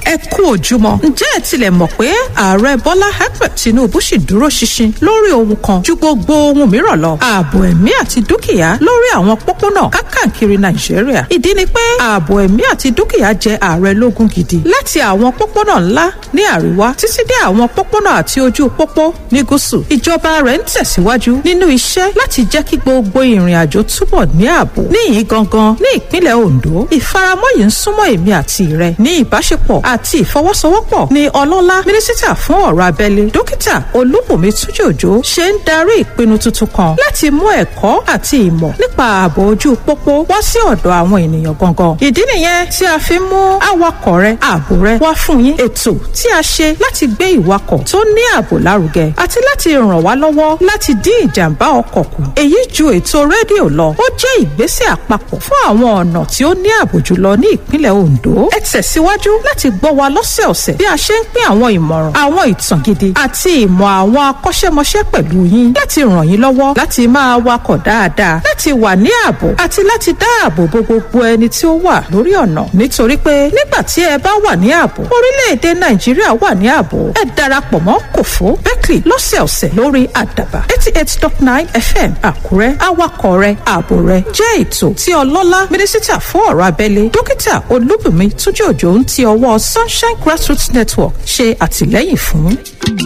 ẹ kú òjúmọ́ ǹjẹ́ ẹ tilẹ̀ mọ̀ pé ààrẹ bọ́lá ahmed tinubu sì dúró ṣinṣin lórí ohun kan ju gbogbo ohun mìíràn lọ ààbò ẹ̀mí àti dúkìá lórí àwọn pópónà kákàkiri nàìjíríà ìdí ni pé ààbò ẹ̀mí àti dúkìá jẹ ààrẹ lógún gidi láti àwọn pópónà ńlá ní àríwá títí dé àwọn pópónà àti ojú pópó ní gúúsù ìjọba rẹ̀ ń tẹ̀síwájú nínú iṣẹ́ láti jẹ́ kí gbogbo ìrìn àjò túbọ̀ ní ààbò níyìn gangan ní ìpínlẹ̀ ondo ìfaramọ́ yìí ń súnmọ́ èmi àti rẹ ní ìbáṣepọ̀ àti ìfọwọ́sowọ́pọ̀ ní ọlọ́lá mínísítà fún ọ̀rọ̀ abẹ́lé dókítà olúbùnmi túnjí òjò ṣe ń darí ìpinnu tuntun kan láti mú ẹ̀kọ́ àti ìmọ̀ nípa ààbò ojú pópó wá sí ọ̀dọ̀ àwọn ènìyàn gangan ìdí nìyẹn tí a fi mú awakọ̀ rẹ ààbò rẹ wá fún yín ètò tí a ṣe láti gbé ìwakọ̀ tó ní ààbò lárugẹ àti láti ràn wá lọ́wọ́ láti dín ìjàmbá ọkọ̀ kù èyí ju ètò rédíò lọ ó jẹ́ ìgbésẹ̀ àpapọ̀ fún àwọn ọ̀nà tí ó ní ààbò jùlọ ní ìpínlẹ̀ ondo ẹ tẹ̀síwájú láti gbọ́ wa lọ́sẹ̀ọ̀sẹ̀ bí a ṣe ń pín àwọn ìmọ̀ràn àwọn ìtàn gidi àti ìmọ̀ àwọn akọ́ṣẹ́mọṣẹ́ pẹ̀lú yín láti ràn yín lọ́wọ́ láti máa wakọ̀ dáadáa láti wà ní ààbò àti láti dáàbò bo gbogbo ẹni tí ó wà lórí ọ̀nà nítorí pé nígbà tí ẹ bá wà ní ààbò orílẹ̀-èdè nàìjíríà wà ní ààbò ẹ darapọ̀ mọ́ kòfó berkeley lọ́sẹ̀ọ̀sẹ̀ lórí àdàbà eighty eight dot nine fm àkúrẹ́ awakọ̀ rẹ ààbò rẹ jẹ́ ètò tí ọlọ́lá mínísítà fún ọ̀rọ̀ abẹ́lé dókítà olúbùnmi túnjí òjò ń ti ọwọ́ sunshine grassroots network ṣe àtìlẹ́yìn fún.